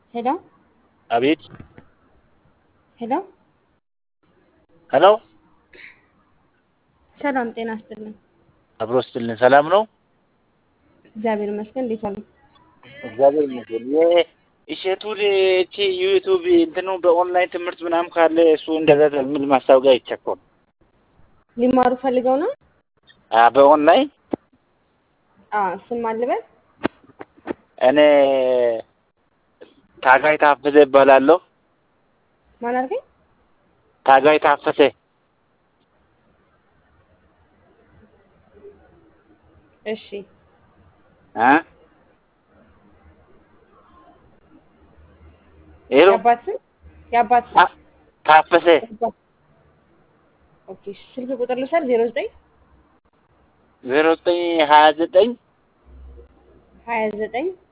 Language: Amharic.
ሄሎ አቤት ሄሎ ሄሎ ሰላም ጤና ይስጥልን። አብሮ ስትልን ሰላም ነው? እግዚአብሔር ይመስገን። እንዴት ዋሉ? እግዚአብሔር ይመስገን። የእሸቱን እቺ ዩቱብ እንትኑ በኦንላይን ትምህርት ምናምን ካለ እሱ እንደዛ የሚል ማስታወቂያ ይቸኮል ሊማሩ ፈልገው ነው? በኦንላይን አዎ ስም አልበል እኔ ታጋይ ታፈሰ እባላለሁ። ማን አልከኝ? ታጋይ ታፈሰ እሺ እ ሄሎ የአባት ስም የአባት ስም ታ- ታፈሰ ኦኬ። እሺ፣ ስልክ ቁጥር ልውሰድ። ዜሮ ዘጠኝ ዜሮ ዘጠኝ ሀያ ዘጠኝ ሀያ ዘጠኝ